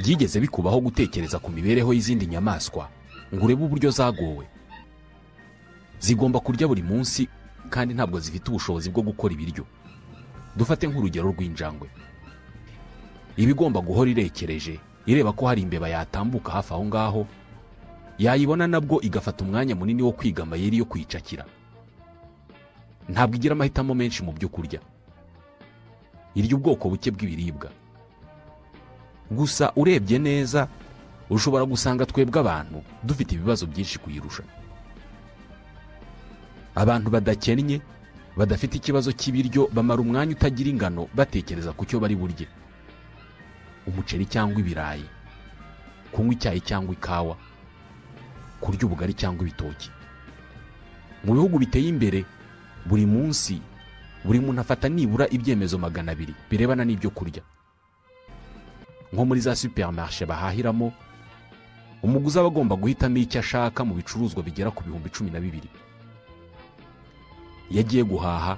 byigeze bikubaho gutekereza ku mibereho y'izindi nyamaswa ngo urebe uburyo zagowe zigomba kurya buri munsi kandi ntabwo zifite ubushobozi bwo gukora ibiryo dufate nk'urugero rw'injangwe iba igomba guhora irekereje ireba ko hari imbeba yatambuka hafi aho ngaho yayibona nabwo igafata umwanya munini wo kwiga amayeri yo kwicakira ntabwo igira amahitamo menshi mu byo kurya irya ubwoko buke bw'ibiribwa gusa urebye neza ushobora gusanga twebwe abantu dufite ibibazo byinshi kuyirusha abantu badakennye badafite ikibazo cy'ibiryo bamara umwanya utagira ingano batekereza ku cyo bari burye umuceri cyangwa ibirayi kunywa icyayi cyangwa ikawa kurya ubugari cyangwa ibitoki mu bihugu biteye imbere buri munsi buri muntu afata nibura ibyemezo magana abiri birebana n'ibyo kurya nko muri za superimarishe bahahiramo umuguzi aba agomba guhitamo icyo ashaka mu bicuruzwa bigera ku bihumbi cumi na bibiri iyo agiye guhaha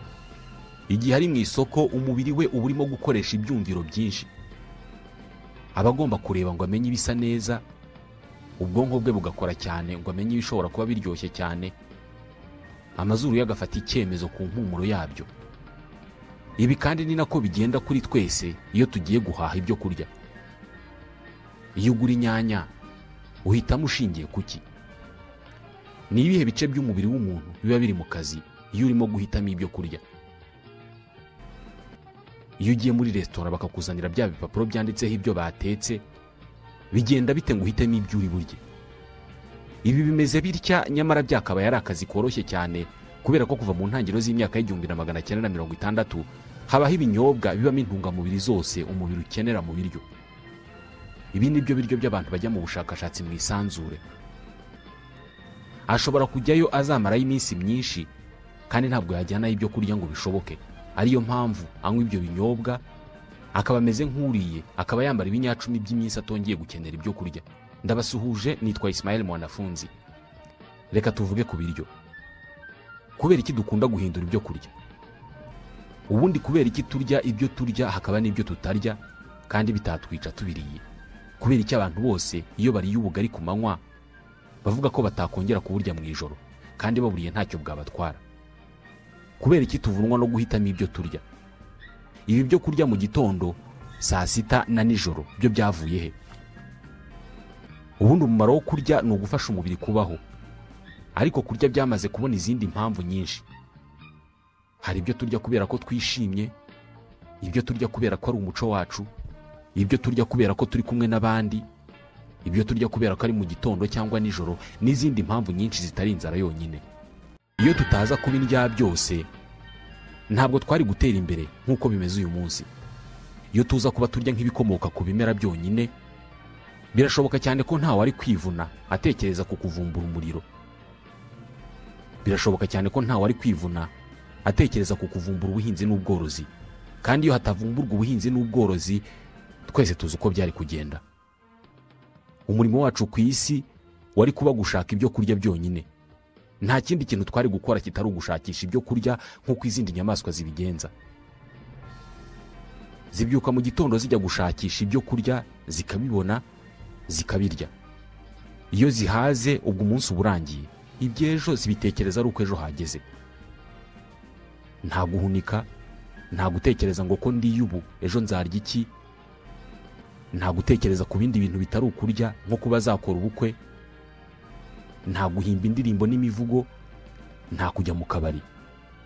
igihe ari mu isoko umubiri we uba urimo gukoresha ibyumviro byinshi aba agomba kureba ngo amenye ibisa neza ubwonko bwe bugakora cyane ngo amenye ibishobora kuba biryoshye cyane amazuru ye agafata icyemezo ku mpumuro yabyo ibi kandi ni nako bigenda kuri twese iyo tugiye guhaha ibyo kurya iyo ugura inyanya uhitamo ushingiye ku ki ni ibihe bice by'umubiri w'umuntu biba biri mu kazi iyo urimo guhitamo ibyo kurya iyo ugiye muri resitora bakakuzanira bya bipapuro byanditseho ibyo batetse bigenda bite ngo uhitemo ibyo uri burye ibi bimeze bitya nyamara byakabaye ari akazi koroshye cyane kubera ko kuva mu ntangiriro z'imyaka y'igihumbi na magana cyenda na mirongo itandatu habaho ibinyobwa bibamo intungamubiri zose umubiri ukenera mu biryo ibi ni byo biryo by'abantu bajya mu bushakashatsi mu isanzure ashobora kujyayo azamarayo iminsi myinshi kandi ntabwo yajyanayo ibyo kurya ngo bishoboke ariyo mpamvu anywa ibyo binyobwa akaba ameze nk'uriye akaba yambara ibinyacumi by'iminsi atongeye gukenera ibyo kurya ndabasuhuje nitwa Ismael mwanafunzi reka tuvuge ku biryo kubera iki dukunda guhindura ibyo kurya ubundi kubera iki turya ibyo turya hakaba n'ibyo tutarya kandi bitatwica tubiriye kubera iki abantu bose iyo bariye ubugari ku manywa bavuga ko batakongera kuburya mu ijoro kandi baburiye ntacyo bwabatwara kubera iki tuvunwa no guhitamo ibyo turya ibi byo kurya mu gitondo saa sita na nijoro byo byavuye he ubundi umumaro wo kurya ni ugufasha umubiri kubaho ariko kurya byamaze kubona izindi mpamvu nyinshi hari ibyo turya kubera ko twishimye ibyo turya kubera ko ari umuco wacu ibyo turya kubera ko turi kumwe n'abandi ibyo turya kubera ko ari mu gitondo cyangwa nijoro n'izindi mpamvu nyinshi zitari inzara yonyine iyo tutaza kuba indya byose ntabwo twari gutera imbere nk'uko bimeze uyu munsi iyo tuza kuba turya nk'ibikomoka ku bimera byonyine birashoboka cyane ko ntawe ari kwivuna atekereza ku kuvumbura umuriro birashoboka cyane ko ntawe ari kwivuna atekereza ku kuvumbura ubuhinzi n'ubworozi kandi iyo hatavumburwa ubuhinzi n'ubworozi twese tuzi uko byari kugenda umurimo wacu ku isi wari kuba gushaka ibyo kurya byonyine nta kindi kintu twari gukora kitari ugushakisha ibyo kurya nk'uko izindi nyamaswa zibigenza zibyuka mu gitondo zijya gushakisha ibyo kurya zikabibona zikabirya iyo zihaze ubwo umunsi uba urangiye iby'ejo zibitekereza ari uko ejo hageze nta guhunika nta gutekereza ngo ko ndiye ubu ejo nzarya iki nta gutekereza ku bindi bintu bitari ukurya nko kuba zakora ubukwe nta guhimba indirimbo n'imivugo nta kujya mu kabari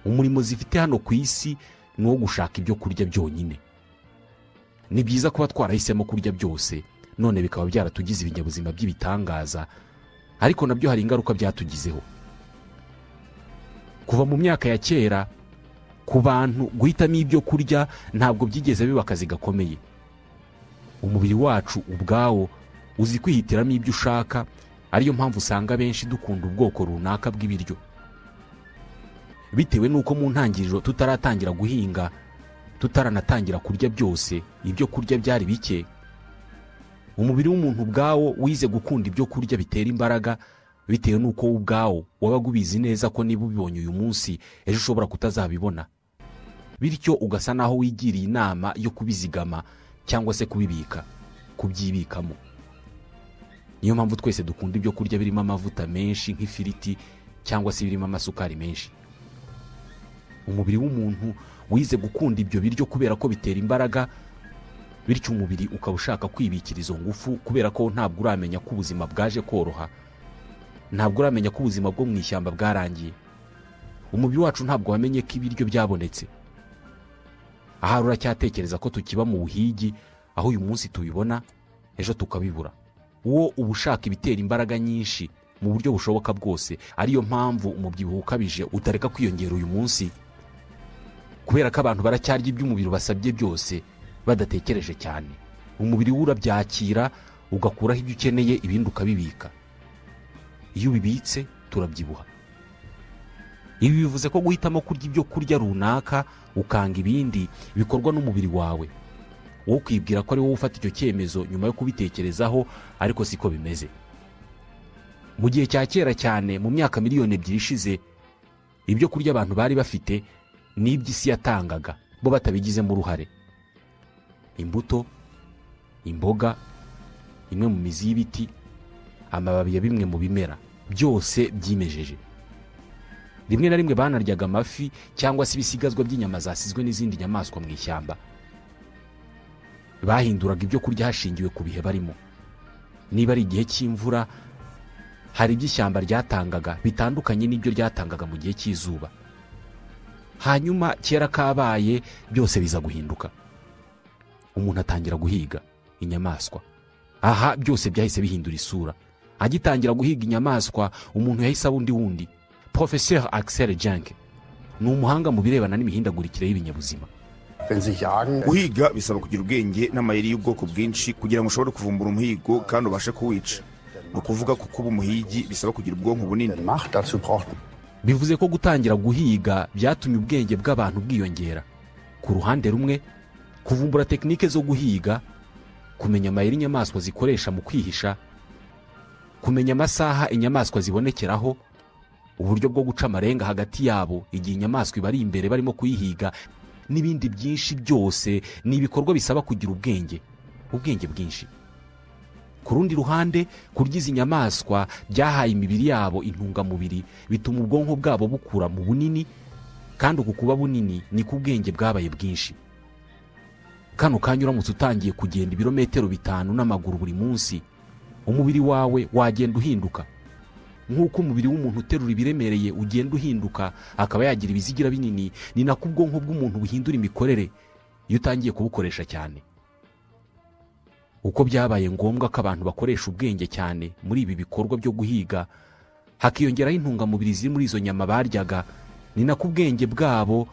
umurimo zifite hano ku isi ni uwo gushaka ibyo kurya byonyine ni byiza kuba twarahisemo kurya byose none bikaba byaratugize ibinyabuzima by'ibitangaza ariko nabyo hari ingaruka byatugizeho kuva mu myaka ya kera ku bantu guhitamo ibyo kurya ntabwo byigeze biba akazi gakomeye umubiri wacu ubwawo uzi kwihitiramo ibyo ushaka ariyo mpamvu usanga benshi dukunda ubwoko runaka bw'ibiryo bitewe n'uko mu ntangiriro tutaratangira guhinga tutaranatangira kurya byose ibyo kurya byari bike umubiri w'umuntu ubwawo wize gukunda ibyo kurya bitera imbaraga bitewe n'uko wowe ubwawo wabaga ubizi neza ko niba ubibonye uyu munsi ejo ushobora kutazabibona bityo ugasa n'aho wigiriye inama yo kubizigama cyangwa se kubibika kubyibikamo niyo mpamvu twese dukunda ibyo kurya birimo amavuta menshi nk'ifiriti cyangwa se birimo amasukari menshi umubiri w'umuntu wize gukunda ibyo biryo kubera ko bitera imbaraga bityo umubiri ukaba ushaka kwibikira izo ngufu kubera ko ntabwo uramenya ko ubuzima bwaje koroha ntabwo uramenya ko ubuzima bwo mu ishyamba bwarangiye umubiri wacu ntabwo wamenye ko ibiryo byabonetse ahari uracyatekereza ko tukiba mu buhigi aho uyu munsi tubibona ejo tukabibura uwo uba ushaka ibitera imbaraga nyinshi mu buryo bushoboka bwose ariyo mpamvu umubyibuho ukabije utareka kwiyongera uyu munsi kubera ko abantu baracyarya iby'umubiri basabye byose badatekereje cyane umubiri we urabyakira ugakuraho ibyo ukeneye ibindi ukabibika iyo ubibitse turabyibuha ibi bivuze ko guhitamo kurya ibyo kurya runaka ukanga ibindi bikorwa n'umubiri wawe wowe ukibwira ko ari wowe ufata icyo cyemezo nyuma yo kubitekerezaho ariko siko bimeze mu gihe cya kera cyane mu myaka miliyoni ebyiri ishize ibyo kurya abantu bari bafite ni iby'isi yatangaga bo batabigizemo uruhare imbuto imboga imwe mu mizi y'ibiti amababi ya bimwe mu bimera byose byimejeje rimwe na rimwe banaryaga amafi cyangwa se ibisigazwa by'inyama zasizwe n'izindi nyamaswa mu ishyamba bahinduraga ibyo kurya hashingiwe ku bihe barimo niba ari igihe cy'imvura hari ibyo ishyamba ryatangaga bitandukanye n'ibyo ryatangaga mu gihe cy'izuba hanyuma kera kabaye byose biza guhinduka umuntu atangira guhiga inyamaswa aha byose byahise bihindura isura agitangira guhiga inyamaswa umuntu yahise aba undi wundi porofeseri akiseri janke ni umuhanga mu birebana n'imihindagurikire y'ibinyabuzima guhiga bisaba kugira ubwenge n'amayeri y'ubwoko bwinshi kugira ngo ushobore kuvumbura umuhigo kandi ubashe kuwica ni ukuvuga ko kuba umuhigi bisaba kugira ubwonko bunini bivuze ko gutangira guhiga byatumye ubwenge bw'abantu bwiyongera ku ruhande rumwe kuvumbura tekinike zo guhiga kumenya amayeri inyamaswa zikoresha mu kwihisha kumenya amasaha inyamaswa zibonekeraho uburyo bwo guca amarenga hagati yabo igihe inyamaswa ibari imbere barimo kuyihiga n'ibindi byinshi byose ni ibikorwa bisaba kugira ubwenge ubwenge bwinshi ku rundi ruhande kurya izi nyamaswa byahaye imibiri yabo intungamubiri bituma ubwonko bwabo bukura mu bunini kandi uku kuba bunini ni ku bwenge bwabaye bwinshi kano kanya uramutse utangiye kugenda ibirometero bitanu n'amaguru buri munsi umubiri wawe wagenda uhinduka nk'uko umubiri w'umuntu uterura ibiremereye ugenda uhinduka akaba yagira ibizigira binini ni nako ubwonko bw'umuntu buhindura imikorere iyo utangiye kubukoresha cyane uko byabaye ngombwa ko abantu bakoresha ubwenge cyane muri ibi bikorwa byo guhiga hakiyongeraho intungamubiri ziri muri izo nyama baryaga ni nako ubwenge bwabo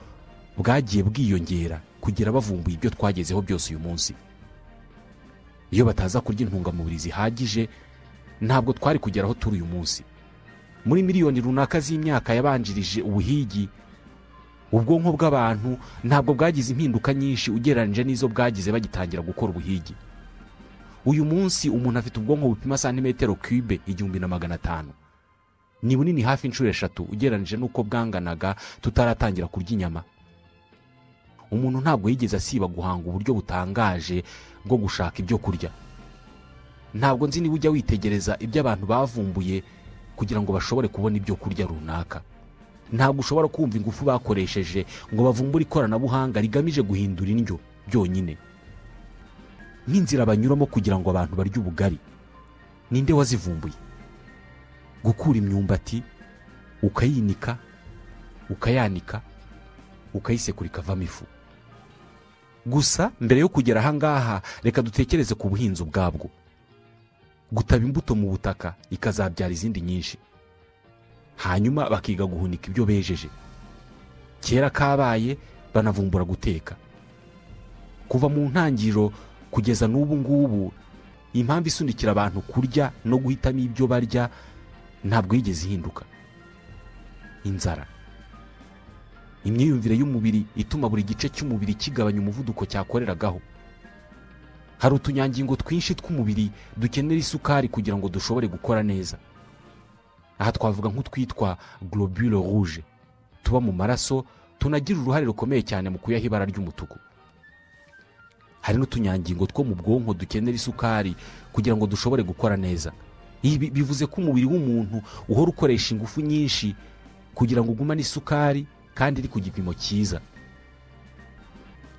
bwagiye bwiyongera kugira bavumbuye ibyo twagezeho byose uyu munsi iyo bataza kurya intungamubiri zihagije ntabwo twari kugera aho turi uyu munsi muri miliyoni runaka z'imyaka yabanjirije ubuhigi ubwonko bw'abantu ntabwo bwagize impinduka nyinshi ugereranyije n'izo bwagize bagitangira gukora ubuhigi uyu munsi umuntu afite ubwonko bupima santimetero kube igihumbi na magana atanu ni bunini hafi inshuro eshatu ugereranyije n'uko bwanganaga tutaratangira kurya inyama umuntu ntabwo yigeze asiba guhanga uburyo butangaje bwo gushaka ibyo kurya ntabwo nzi niba ujya witegereza ibyo abantu bavumbuye kugira ngo bashobore kubona ibyo kurya runaka ntabwo ushobora kumva ingufu bakoresheje ngo bavumbure ikoranabuhanga rigamije guhindura indyo byonyine nk'inzira banyuramo kugira ngo abantu barye ubugari ninde wazivumbuye gukura imyumbati ukayinika ukayanika ukayisekura ikavamo ifu gusa mbere yo kugera aha ngaha reka dutekereze ku buhinzi ubwabwo gutaba imbuto mu butaka ikazabyara izindi nyinshi hanyuma bakiga guhunika ibyo bejeje kera kabaye banavumbura guteka kuva mu ntangiriro kugeza n'ubu ngubu impamvu isunikira abantu kurya no guhitamo ibyo barya ntabwo yigeze ihinduka inzara imyiyumvire y'umubiri ituma buri gice cy'umubiri kigabanya umuvuduko cyakoreragaho hari utunyangingo twinshi tw'umubiri dukenera isukari kugira ngo dushobore gukora neza aha twavuga nk'utwitwa globule rouge tuba mu maraso tunagira uruhare rukomeye cyane mu kuyaha ibara ry'umutuku hari n'utunyangingo two mu bwonko dukenera isukari kugira ngo dushobore gukora neza ibi bivuze ko umubiri w'umuntu uhora ukoresha ingufu nyinshi kugira ngo ugumane isukari kandi iri ku gipimo cyiza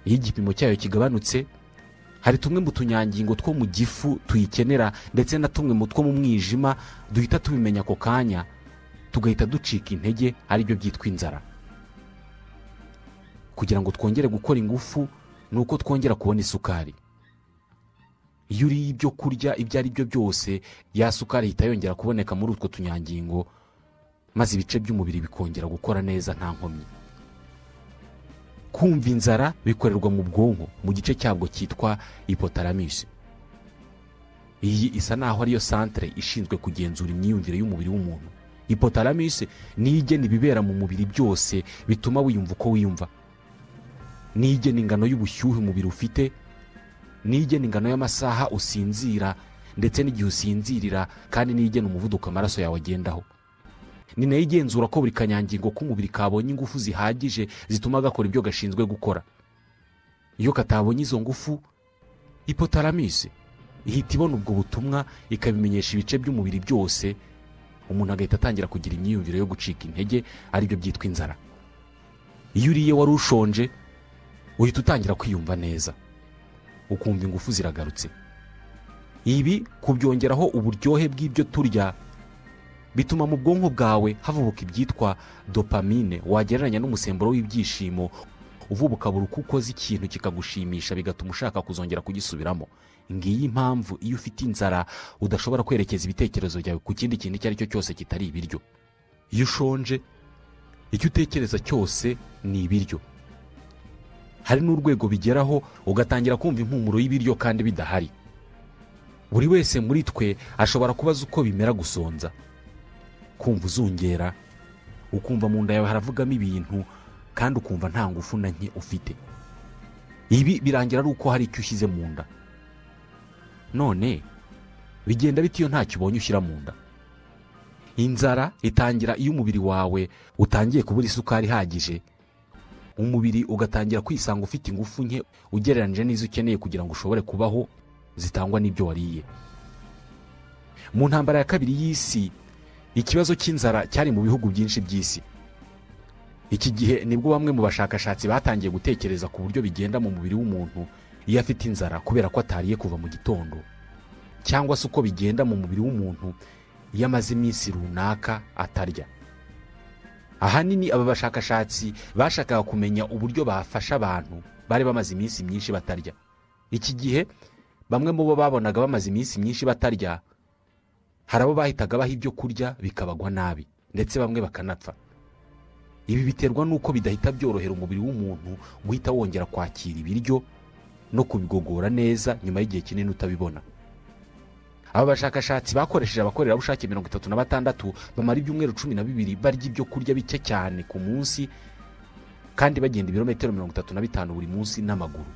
iyo igipimo cyayo kigabanutse hari tumwe mu tunyangingo two mu gifu tuyikenera ndetse na tumwe mu two mu mwijima duhita tubimenya ako kanya tugahita ducika intege aribyo byitwa inzara kugira ngo twongere gukora ingufu ni uko twongera kubona isukari iyo uriye ibyo kurya ibyo ari byo byose ya sukari ihita yongera kuboneka muri utwo tunyangingo maze ibice by'umubiri bikongera gukora neza nta nkomyi kumva inzara bikorerwa mu bwonko mu gice cyabwo cyitwa ipotaramusi iyi isa naho ariyo santire ishinzwe kugenzura imyiyumvire y'umubiri w'umuntu ipotaramusi niyo igena ibibera mu mubiri byose bituma wiyumva uko wiyumva niyo igena ingano y'ubushyuhe umubiri ufite niyo igena ingano y'amasaha usinzira ndetse n'igihe usinzirira kandi niyo igena umuvuduko amaraso yawe agendaho ni nayo igenzura ko buri kanyangingo k'umubiri kabonye ingufu zihagije zituma gakora ibyo gashinzwe gukora iyo katabonye izo ngufu ipotaramusi ihita ibona ubwo butumwa ikabimenyesha ibice by'umubiri byose umuntu agahita atangira kugira imyiyumvire yo gucika intege aribyo byitwa inzara iyo uriye wari ushonje uhita utangira kwiyumva neza ukumva ingufu ziragarutse ibi kubyongeraho uburyohe bw'ibyo turya bituma mu bwonko bwawe havubuka ibyitwa dopamine wagereranya n'umusemburo w'ibyishimo uvubuka buri uko ukoze ikintu kikagushimisha bigatuma ushaka kuzongera kugisubiramo ngiyi impamvu iyo ufite inzara udashobora kwerekeza ibitekerezo byawe ku kindi kintu icyo ari cyo cyose kitari ibiryo iyo ushonje icyo utekereza cyose ni ibiryo hari n'urwego bigeraho ugatangira kumva impumuro y'ibiryo kandi bidahari buri wese muri twe ashobora kubaza uko bimera gusonza kumva uzungera ukumva mu nda yawe haravugamo ibintu kandi ukumva nta ngufu na nke ufite ibi birangira ari uko hari icyo ushyize mu nda none bigenda bita iyo ntacyo ubonye ushyira mu nda inzara itangira iyo umubiri wawe utangiye kubura isukari ihagije umubiri ugatangira kwisanga ufite ingufu nke ugereranyije n'izo ukeneye kugira ngo ushobore kubaho zitangwa n'ibyo wariye mu ntambara ya kabiri y'isi ikibazo cy'inzara cyari mu bihugu byinshi by'isi iki gihe nibwo bamwe mu bashakashatsi batangiye gutekereza ku buryo bigenda mu mubiri w'umuntu iyo afite inzara kubera ko atariye kuva mu gitondo cyangwa se uko bigenda mu mubiri w'umuntu iyo amaze iminsi runaka atarya ahanini aba bashakashatsi bashakaga kumenya uburyo bafasha abantu bari bamaze iminsi myinshi batarya iki gihe bamwe mu bo babonaga bamaze iminsi myinshi batarya hari abo bahitaga baha ibyo kurya bikabagwa nabi ndetse bamwe bakanapfa ibi biterwa n'uko bidahita byorohera umubiri w'umuntu guhita wongera kwakira ibiryo no kubigogora neza nyuma y'igihe kinini utabibona aba bashakashatsi bakoresheje abakorerabushake mirongo itatu na batandatu bamara ibyumweru cumi na bibiri barya ibyo kurya bike cyane ku munsi kandi bagenda ibirometero mirongo itatu na bitanu buri munsi n'amaguru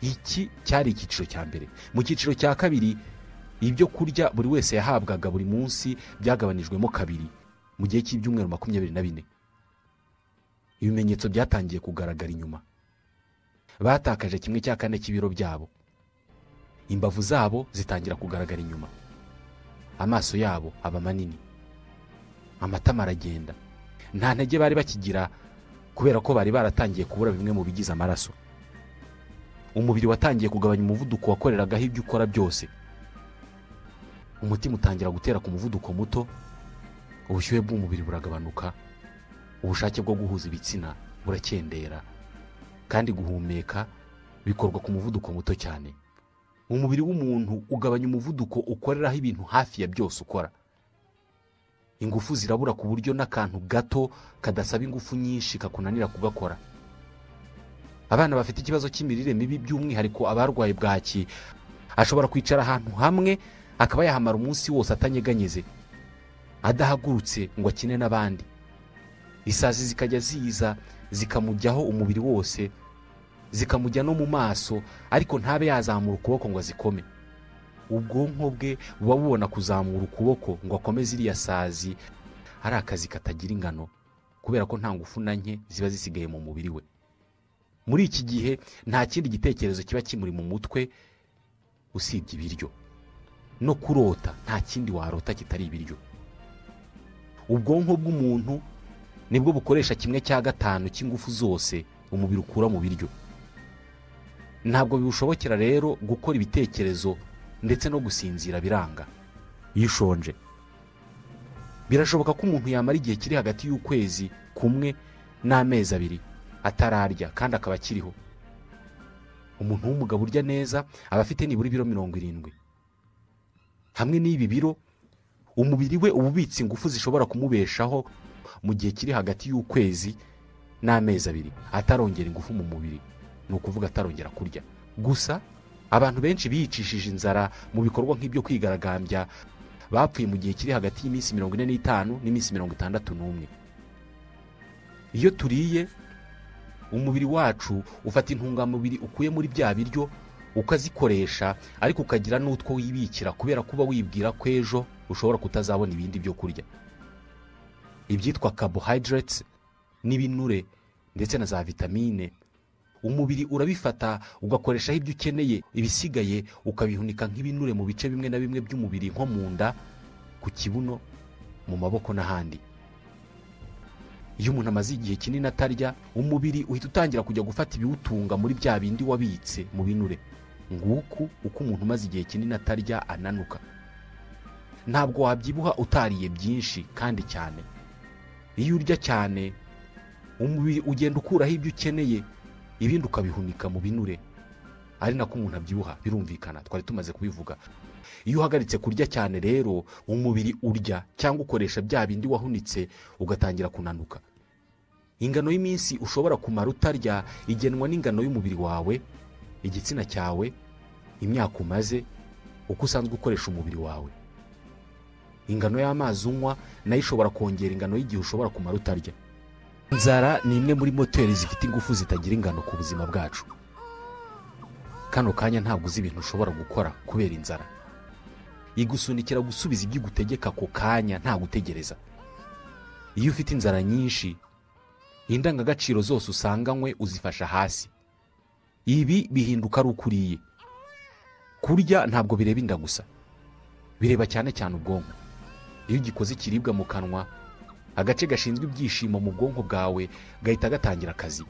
iki cyari icyiciro cya mbere mu cyiciro cya kabiri ibyo kurya buri wese yahabwaga buri munsi byagabanijwemo kabiri mu gihe cy'ibyumweru makumyabiri na bine ibimenyetso byatangiye kugaragara inyuma batakaje kimwe cya kane cy'ibiro byabo imbavu zabo zitangira kugaragara inyuma amaso yabo aba manini amatama aragenda nta ntege bari bakigira kubera ko bari baratangiye kubura bimwe mu bigize amaraso umubiri watangiye kugabanya umuvuduko wakoreragaho ibyo ukora byose umutima utangira gutera ku muvuduko muto ubushyuhe bw'umubiri buragabanuka ubushake bwo guhuza ibitsina burakendera kandi guhumeka bikorwa ku muvuduko muto cyane umubiri w'umuntu ugabanya umuvuduko ukoreraho ibintu hafi ya byose ukora ingufu zirabura ku buryo n'akantu gato kadasaba ingufu nyinshi kakunanira kugakora abana bafite ikibazo cy'imirire mibi by'umwihariko abarwaye bwaki ashobora kwicara ahantu hamwe akaba yahamara umunsi wose atanyeganyeze adahagurutse ngo akine n'abandi isazi zikajya ziza zikamujyaho umubiri wose zikamujya no mu maso ariko ntabe yazamura ukuboko ngo azikome ubwonko bwe buba bubona kuzamura ukuboko ngo akomeze iriya sazi ari akazi katagira ingano kubera ko nta ngufu na nke ziba zisigaye mu mubiri we muri iki gihe nta kindi gitekerezo kiba kimuri mu mutwe usibye ibiryo no kurota nta kindi warota kitari ibiryo ubwonko bw'umuntu nibwo bukoresha kimwe cya gatanu cy'ingufu zose umubiri ukura mu biryo ntabwo biwushobokera rero gukora ibitekerezo ndetse no gusinzira biranga iyo ushonje birashoboka ko umuntu yamara igihe kiri hagati y'ukwezi kumwe n'amezi abiri atararya kandi akaba akiriho umuntu w'umugabo urya neza aba afite nibura ibiro mirongo irindwi hamwe n'ibi biro umubiri we uba ubitse ingufu zishobora kumubeshaho mu gihe kiri hagati y'ukwezi n'amezi abiri atarongera ingufu mu mubiri ni ukuvuga atarongera kurya gusa abantu benshi biyicishije inzara mu bikorwa nk'ibyo kwigaragambya bapfuye mu gihe kiri hagati y'iminsi mirongo ine n'itanu n'iminsi mirongo itandatu n'umwe iyo turiye umubiri wacu ufata intungamubiri ukuye muri bya biryo ukazikoresha ariko ukagira n'utwo wibikira kubera kuba wibwira ko ejo ushobora kutazabona ibindi byo kurya ibyitwa carbohydrates n'ibinure ndetse na za vitamine umubiri urabifata ugakoreshaho ibyo ukeneye ibisigaye ukabihunika nk'ibinure mu bice bimwe na bimwe by'umubiri nko mu nda ku kibuno mu maboko n'ahandi iyo umuntu amaze igihe kinini atarya umubiri uhita utangira kujya gufata ibiwutunga muri bya bindi wabitse mu binure nguku uko umuntu umaze igihe kinini atarya ananuka ntabwo wabyibuha utariye byinshi kandi cyane iyo urya cyane umubiri ugenda ukuraho ibyo ukeneye ibindi ukabihunika mu binure ari nako umuntu abyibuha birumvikana twari tumaze kubivuga iyo uhagaritse kurya cyane rero umubiri urya cyangwa ukoresha bya bindi wahunitse ugatangira kunanuka ingano y'iminsi ushobora kumara utarya igenwa n'ingano y'umubiri wawe igitsina cyawe imyaka umaze uko usanzwe ukoresha umubiri wawe ingano y'amazi unywa nayo ishobora kongera ingano y'igihe ushobora kumara utarya inzara ni imwe muri moteri zifite ingufu zitagira ingano ku buzima bwacu kano kanya ntabwo uzi ibintu ushobora gukora kubera inzara igusunikira gusubiza ibyo igutegeka ako kanya nta gutegereza iyo ufite inzara nyinshi indangagaciro zose usanganywe uzifasha hasi ibi bihinduka ari uko uriye kurya ntabwo bireba inda gusa bireba cyane cyane ubwonko iyo ugikoze ikiribwa mu kanwa agace gashinzwe ibyishimo mu bwonko bwawe gahita gatangira akazi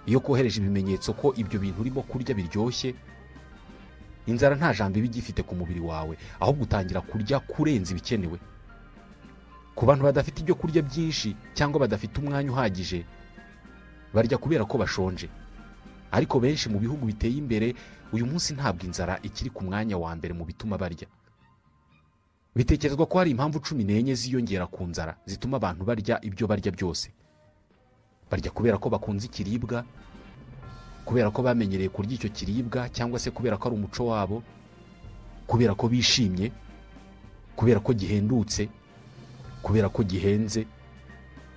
iyo kohereje ibimenyetso ko ibyo bintu urimo kurya biryoshye inzara nta jambo iba igifite ku mubiri wawe ahubwo utangira kurya kurenza ibikenewe ku bantu badafite ibyo kurya byinshi cyangwa badafite umwanya uhagije barya kubera ko bashonje ariko benshi mu bihugu biteye imbere uyu munsi ntabwo inzara ikiri ku mwanya wa mbere mu bituma barya bitekerezwa ko hari impamvu cumi n'enye ziyongera ku nzara zituma abantu barya ibyo barya byose barya kubera ko bakunze ikiribwa kubera ko bamenyereye kurya icyo kiribwa cyangwa se kubera ko ari umuco wabo kubera ko bishimye kubera ko gihendutse kubera ko gihenze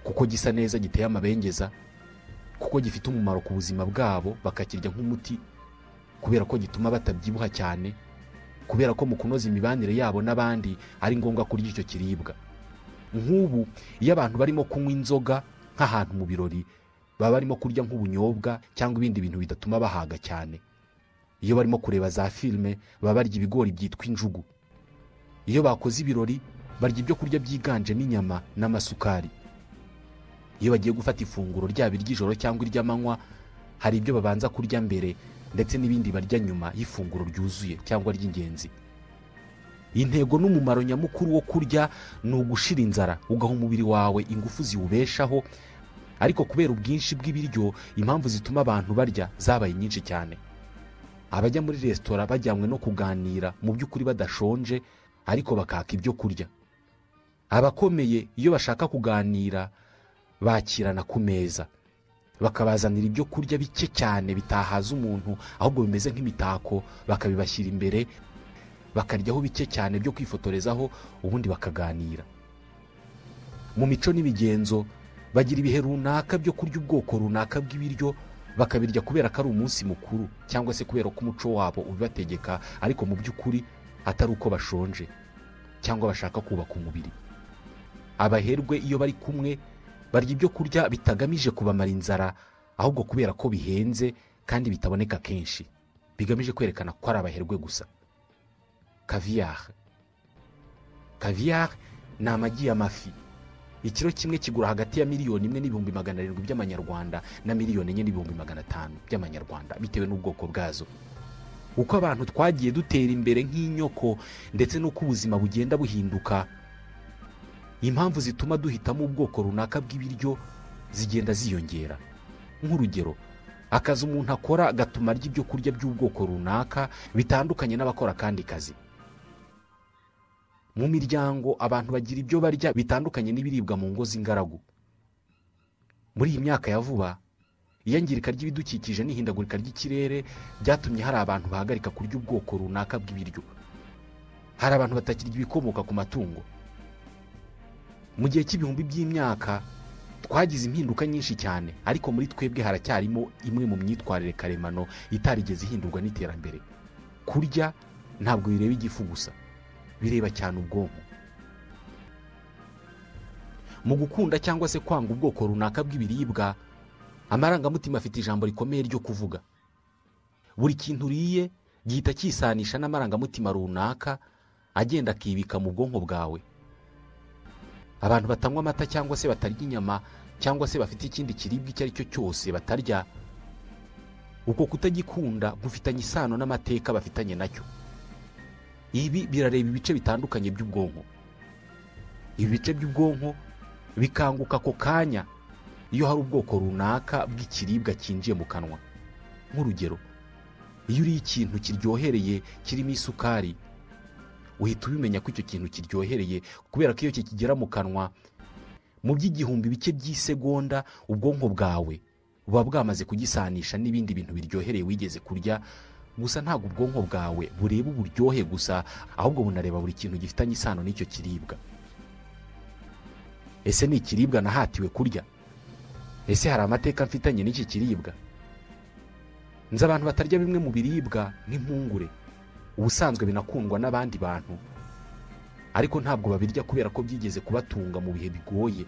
kuko gisa neza giteye amabengeza kuko gifite umumaro ku buzima bwabo bakakirya nk'umuti kubera ko gituma batabyibuha cyane kubera ko mu kunoza imibanire yabo n'abandi ari ngombwa kurya icyo kiribwa nk'ubu iyo abantu barimo kunywa inzoga nk'ahantu mu birori baba barimo kurya nk'ubunyobwa cyangwa ibindi bintu bidatuma bahaga cyane iyo barimo kureba za filime baba barya ibigori byitwa injugu iyo bakoze ibirori barya ibyo kurya byiganjemo inyama n'amasukari iyo bagiye gufata ifunguro ryaba iry'ijoro cyangwa iry'amanywa hari ibyo babanza kurya mbere ndetse n'ibindi barya nyuma y'ifunguro ryuzuye cyangwa ry'ingenzi intego n'umumaro nyamukuru wo kurya ni ugushira inzara ugaha umubiri wawe ingufu ziwubeshaho ariko kubera ubwinshi bw'ibiryo impamvu zituma abantu barya zabaye nyinshi cyane abajya muri resitora bajyanywe no kuganira mu by'ukuri badashonje ariko bakaka ibyo kurya abakomeye iyo bashaka kuganira bakirana ku meza bakabazanira ibyo kurya bike cyane bitahaza umuntu ahubwo bimeze nk'imitako bakabibashyira imbere bakaryaho bike cyane byo kwifotorezaho ubundi bakaganira mu mico n'imigenzo bagira ibihe runaka byo kurya ubwoko runaka bw'ibiryo bakabirya kubera ko ari umunsi mukuru cyangwa se kubera ko umuco wabo ubibategeka ariko mu by'ukuri atari uko bashonje cyangwa bashaka kubaka umubiri abaherwe iyo bari kumwe barya ibyo kurya bitagamije kubamara inzara ahubwo kubera ko bihenze kandi bitaboneka kenshi bigamije kwerekana ko ari abaherwe gusa kaviyari kaviyari ni amagi y'amafi ikiro kimwe kigura hagati ya miliyoni imwe n'ibihumbi magana arindwi by'amanyarwanda na miliyoni enye n'ibihumbi magana atanu by'amanyarwanda bitewe n'ubwoko bwazo uko abantu twagiye dutera imbere nk'inyoko ndetse n'uko ubuzima bugenda buhinduka impamvu zituma duhitamo ubwoko runaka bw'ibiryo zigenda ziyongera nk'urugero akazi umuntu akora gatuma arya ibyo kurya by'ubwoko runaka bitandukanye n'abakora akandi kazi mu miryango abantu bagira ibyo barya bitandukanye n'ibiribwa mu ngo z'ingaragu muri iyi myaka ya vuba iyangirika ry'ibidukikije n'ihindagurika ry'ikirere byatumye hari abantu bahagarika kurya ubwoko runaka bw'ibiryo hari abantu batakirya ibikomoka ku matungo mu gihe cy'ibihumbi by'imyaka twagize impinduka nyinshi cyane ariko muri twebwe haracyarimo imwe mu myitwarire karemano itarigeze ihindurwa n'iterambere kurya ntabwo bireba igifu gusa bireba cyane ubwonko mu gukunda cyangwa se kwanga ubwoko runaka bw'ibiribwa amarangamutima afite ijambo rikomeye ryo kuvuga buri kintu uriye gihita cyisanisha n'amarangamutima runaka agenda akibika mu bwonko bwawe abantu batanywa amata cyangwa se batarya inyama cyangwa se bafite ikindi kiribwa icyo ari cyo cyose batarya uko kutagikunda gufitanye isano n'amateka bafitanye nacyo ibi birareba ibice bitandukanye by'ubwonko ibi bice by'ubwonko bikanguka ako kanya iyo hari ubwoko runaka bw'ikiribwa cyinjiye mu kanwa nk'urugero iyo uriye ikintu kiryohereye kirimo isukari uhita ubimenya ko icyo kintu kiryohereye kubera ko iyo kikigera mu kanwa mu by'igihumbi bike by'isegonda ubwonko bwawe buba bwamaze kugisanisha n'ibindi bintu biryohereye wigeze kurya gusa ntabwo ubwonko bwawe bureba uburyohe gusa ahubwo bunareba buri kintu gifitanye isano n'icyo kiribwa ese ni ikiribwa nahatiwe kurya ese hari amateka mfitanye n'iki kiribwa nzi abantu batarya bimwe mu biribwa nk'impungure ubusanzwe binakundwa n'abandi bantu ariko ntabwo babirya kubera ko byigeze kubatunga mu bihe bigoye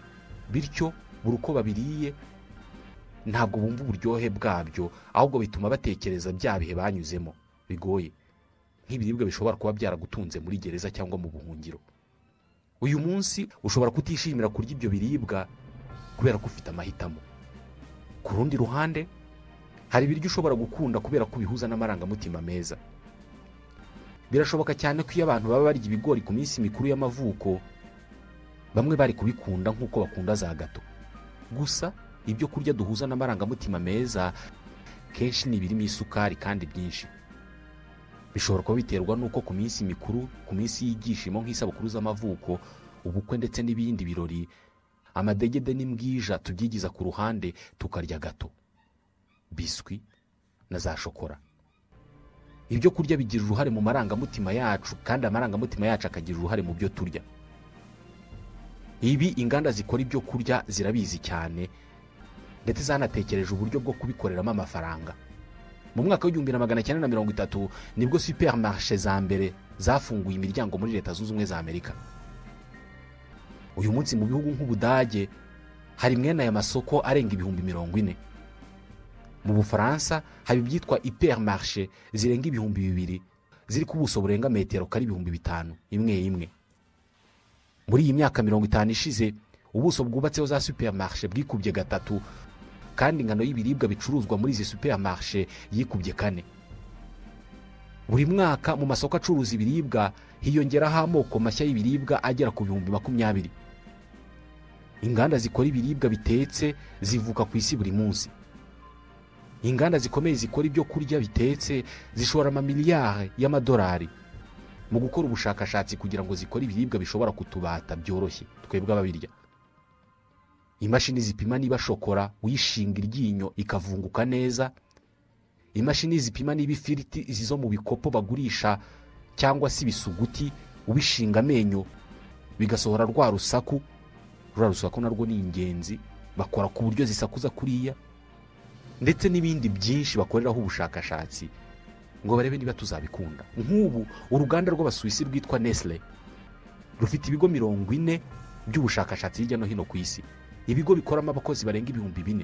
bityo buri uko babiriye ntabwo bumva uburyohe bwabyo ahubwo bituma batekereza bya bihe banyuzemo bigoye nk'ibiribwa bishobora kuba byaragutunze muri gereza cyangwa mu buhungiro uyu munsi ushobora kutishimira kurya ibyo biribwa kubera ko ufite amahitamo ku rundi ruhande hari ibiryo ushobora gukunda kubera ko bihuza n'amarangamutima meza birashoboka cyane ko iyo abantu baba barya ibigori ku minsi mikuru y'amavuko bamwe bari kubikunda nk'uko bakunda za gato gusa ibyo kurya duhuza n'amarangamutima meza kenshi ni ibirimo isukari kandi byinshi bishobora kuba biterwa n'uko ku minsi mikuru ku minsi y'ibyishimo nk'isabukuru z'amavuko ubukwe ndetse n'ibindi birori amadegede n'imbwija tubyigiza ku ruhande tukarya gato biswi na za shokora ibyo kurya bigira uruhare mu marangamutima yacu kandi amarangamutima yacu akagira uruhare mu byo turya ibi inganda zikora ibyo kurya zirabizi cyane ndetse zanatekereje uburyo bwo kubikoreramo amafaranga mu mwaka w'igihumbi na magana cyenda na mirongo itatu nibwo superimarishe za mbere zafunguye imiryango muri leta zunze ubumwe za amerika uyu munsi mu bihugu nk'ubudage hari mwene aya masoko arenga ibihumbi mirongo ine mu bufaransa haba ibyitwa iperimarishe zirenga ibihumbi bibiri ziri ku buso burenga metero kari ibihumbi bitanu imwe imwe muri iyi myaka mirongo itanu ishize ubuso bwubatseho za superimarishe bwikubye gatatu kandi ingano y'ibiribwa bicuruzwa muri izi superimarishe yikubye kane buri mwaka mu masoko acuruza ibiribwa hiyongeraho amoko mashya y'ibiribwa agera ku bihumbi makumyabiri inganda zikora ibiribwa bitetse zivuka ku isi buri munsi inganda zikomeye zikora ibyo kurya bitetse zishora amamiliyari y'amadolari mu gukora ubushakashatsi kugira ngo zikore ibiribwa bishobora kutubata byoroshye twebwe ababirya imashini zipima niba shokora uyishinga iryinyo ikavunguka neza imashini zipima niba ifiriti izi zo mu bikopo bagurisha cyangwa se ibisuguti ubishinga amenyo bigasohora rwa rusaku rwa rusaku narwo ni ingenzi bakora ku buryo zisakuza kuriya ndetse n'ibindi byinshi bakoreraho ubushakashatsi ngo barebe niba tuzabikunda nk'ubu uruganda rw'abasuwisi rwitwa nesile rufite ibigo mirongo ine by'ubushakashatsi hirya no hino ku isi ibigo bikoramo abakozi barenga ibihumbi bine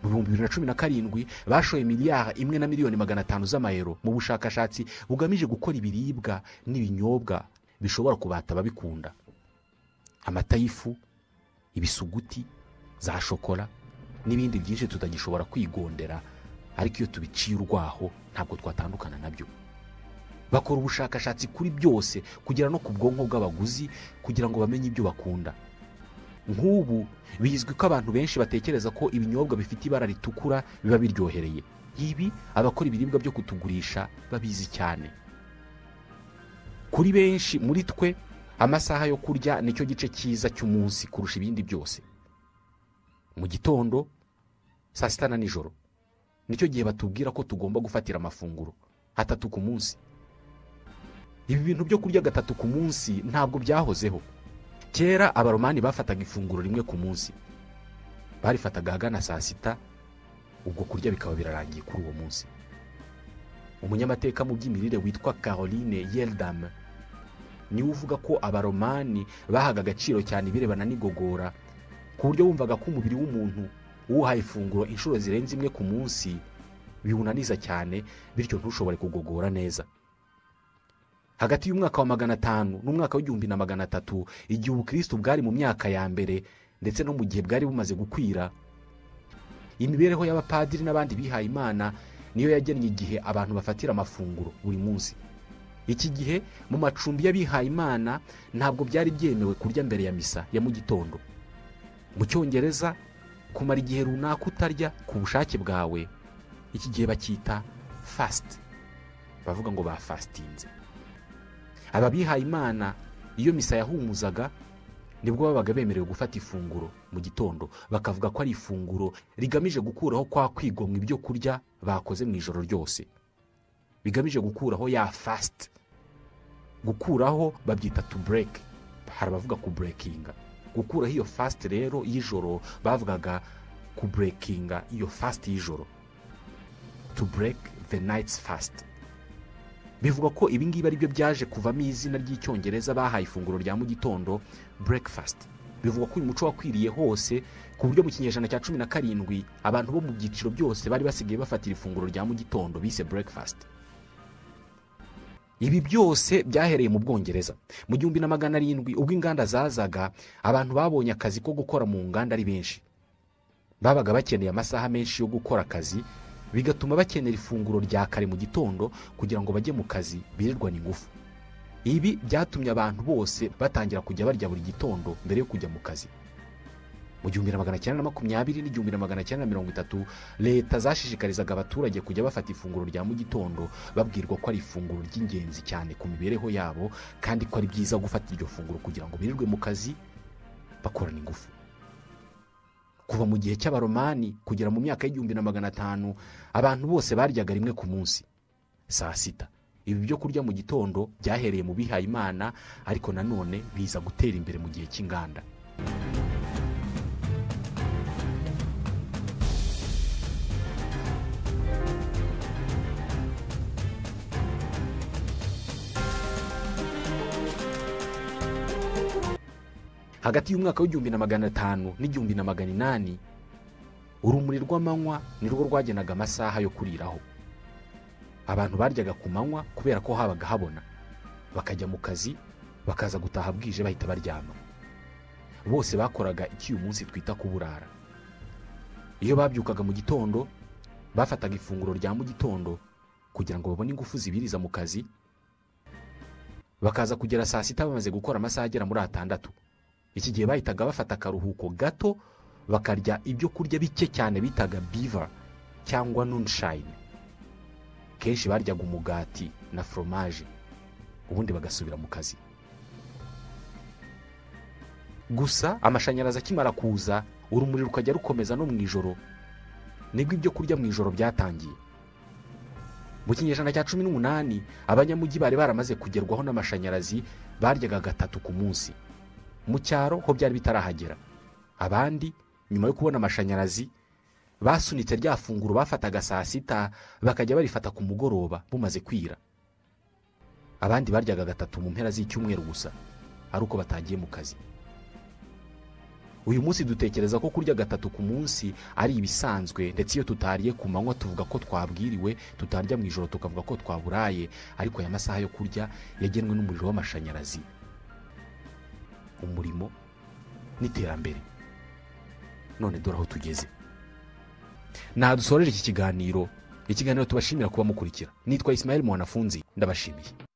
mu bihumbi bibiri na cumi na karindwi bashoye miliyari imwe na miliyoni magana atanu z'amayero mu bushakashatsi bugamije gukora ibiribwa n'ibinyobwa bishobora kubata ababikunda amata y'ifu ibisuguti za shokora n'ibindi byinshi tutagishobora kwigondera ariko iyo tubiciye urwaho ntabwo twatandukana nabyo bakora ubushakashatsi kuri byose kugera no ku bwonko bw'abaguzi kugira ngo bamenye ibyo bakunda nk'ubu bizwi ko abantu benshi batekereza ko ibinyobwa bifite ibara ritukura biba biryohereye ibi abakora ibiribwa byo kutugurisha babizi cyane kuri benshi muri twe amasaha yo kurya nicyo gice cyiza cy'umunsi kurusha ibindi byose mu gitondo saa sita na nijoro nicyo gihe batubwira ko tugomba gufatira amafunguro atatu ku munsi ibi bintu byo kurya gatatu ku munsi ntabwo byahozeho kera abaromani bafataga ifunguro rimwe ku munsi barifataga ahagana saa sita ubwo kurya bikaba birarangiye kuri uwo munsi umunyamateka mu by'imirire witwa caroline yeldam niwe uvuga ko abaromani bahaga agaciro cyane ibirebana n'igogora ku buryo wumvaga ko umubiri w'umuntu uwuhaye ifunguro inshuro zirenze imwe ku munsi biwunaniza cyane bityo ntushobore kugogora neza hagati y'umwaka wa magana atanu n'umwaka w'igihumbi na magana atatu igihe ubukristo bwari mu myaka ya mbere ndetse no mu gihe bwari bumaze gukwira imibereho y'abapadiri n'abandi bihaye imana niyo yagennye igihe abantu bafatira amafunguro buri munsi iki gihe mu macumbi y'abihaye imana ntabwo byari byemewe kurya mbere ya misa ya mu gitondo mu cyongereza kumara igihe runaka utarya ku bushake bwawe iki gihe bacyita fasiti bavuga ngo bafasitinze aba bihaye imana iyo misa yahumuzaga nibwo babaga bemerewe gufata ifunguro mu gitondo bakavuga ko ari ifunguro rigamije gukuraho kwa kwigomwa ibyo kurya bakoze mu ijoro ryose bigamije gukuraho ya fasiti gukuraho babyita tu bureke hari abavuga ku burekinga gukuraho iyo fasiti rero y'ijoro bavugaga ku burekinga iyo fasiti y'ijoro tu bureke the nayitsi fasiti bivuga ko ibingibi ari byo byaje kuvamo izina ry'icyongereza bahaye ifunguro rya mu gitondo burekifasiti bivuga ko uyu muco wakwiriye hose ku buryo mu kinyejana cya cumi na karindwi abantu bo mu byiciro byose bari basigaye bafatira ifunguro rya mu gitondo bise burekifasiti ibi byose byahereye mu bwongereza mu gihumbi na magana arindwi ubwo inganda zazaga abantu babonye akazi ko gukora mu nganda ari benshi babaga bakeneye amasaha menshi yo gukora akazi bigatuma bakenera ifunguro rya kare mu gitondo kugira ngo bajye mu kazi birirwane ingufu ibi byatumye abantu bose batangira kujya barya buri gitondo mbere yo kujya mu kazi mu gihumbi na magana cyenda na makumyabiri n'igihumbi na magana cyenda na mirongo itatu leta zashishikarizaga abaturage kujya bafata ifunguro rya mu gitondo babwirwa ko ari ifunguro ry'ingenzi cyane ku mibereho yabo kandi ko ari byiza gufata iryo funguro kugira ngo birirwe mu kazi bakorana ingufu kuva mu gihe cy'abaromani kugera mu myaka y'igihumbi na magana atanu abantu bose baryaga rimwe ku munsi saa sita ibi byo kurya mu gitondo byahereye mu bihaye imana ariko nanone biza gutera imbere mu gihe cy'inganda hagati y'umwaka w'igihumbi na magana atanu n'igihumbi na magana inani urumuri rw'amanywa ni rwo rwagenaga amasaha yo kuriraho abantu baryaga ku manywa kubera ko habaga habona bakajya mu kazi bakaza gutaha bwije bahita baryama bose bakoraga iki uyu munsi twita kuburara iyo babyukaga mu gitondo bafataga ifunguro rya mu gitondo kugira ngo babone ingufu zibiriza mu kazi bakaza kugera saa sita bamaze gukora amasaha agera muri atandatu iki gihe bahitaga bafata akaruhuko gato bakarya ibyo kurya bike cyane bitaga biva cyangwa nunshayini kenshi baryaga umugati na foromaje ubundi bagasubira mu kazi gusa amashanyarazi akimara kuza urumuri rukajya rukomeza no mu ijoro nibwo ibyo kurya mu ijoro byatangiye mu kinyejana cya cumi n'umunani abanyamujyi bari baramaze kugerwaho n'amashanyarazi baryaga gatatu ku munsi mu cyaro ho byari bitarahagera abandi nyuma yo kubona amashanyarazi basunitse rya funguro bafataga saa sita bakajya barifata ku mugoroba bumaze kwira abandi baryaga gatatu mu mpera z'icyumweru gusa ari uko batagiye mu kazi uyu munsi dutekereza ko kurya gatatu ku munsi ari ibisanzwe ndetse iyo tutariye ku manywa tuvuga ko twabwiriwe tutarya mu ijoro tukavuga ko twaburaye ariko aya masaha yo kurya yagenwe n'umuriro w'amashanyarazi umurimo n'iterambere none dore aho tugeze dusoreje iki kiganiro ikiganiro tubashimira kuba mukurikira nitwa isimaheli mwanafunzi ndabashimiye